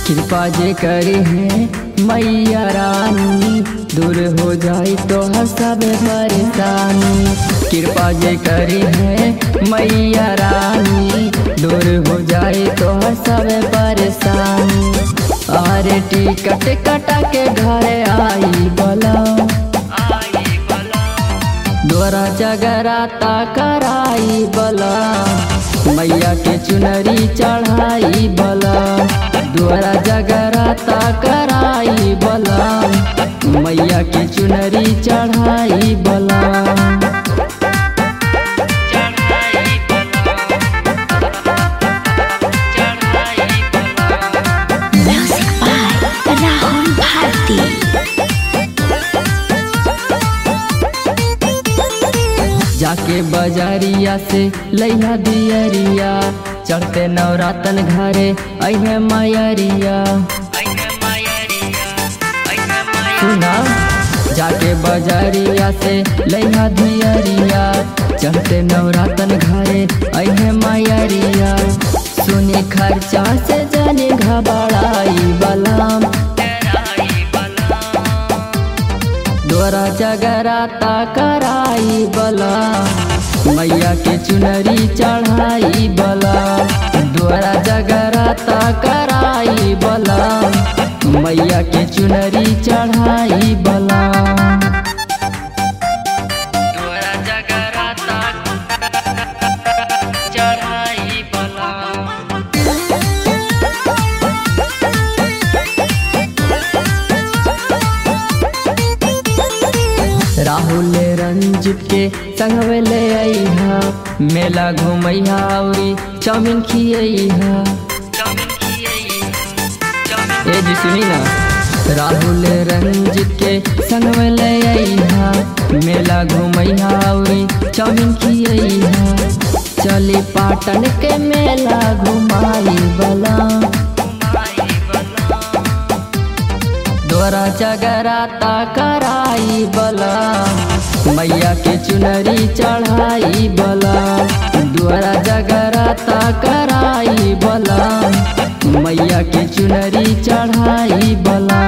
कृपा जे करे है मैया रानी दूर हो जाए तो सब परेशानी कृपा जे करे है मैया रानी दूर हो जाए तो सब परेशानी अरे टिकट कटा के घर आई बला दोरा जगराता कराई बला मैया के चुनरी चढ़ाई बला दोरा जगराता कराई बला मैया के चुनरी चढ़ाई बला Music by Rahul Bharti. जाके बजारिया से लैया दियरिया चढ़ते नवरातन घरे अहे मायरिया सुना जाके बजारिया से लैया दियरिया चढ़ते नवरातन घरे अहे मायरिया सुने खर्चा से जाने घबराई बलाम दोरा जगराता कराई बला मैया के चुनरी चढ़ाई बला दोरा जगराता कराई बला मैया के चुनरी चढ़ाई बला दोरा जगराता चढ़ाई बला राहुल रंजित के संगवे ले अइहा मेला घुमैहा औरी चाउमीन खियैहा ए जी सुनी ना राहुल रंजित के संगवे ले अइहा मेला घुमैहा औरी चाउमीन खियैहा चली पाटन के मेला घुमाई बला दोरा जगराता कराई बला मैया के चुनरी चढ़ाई बला दोरा जगराता कराई बला मैया के चुनरी चढ़ाई बला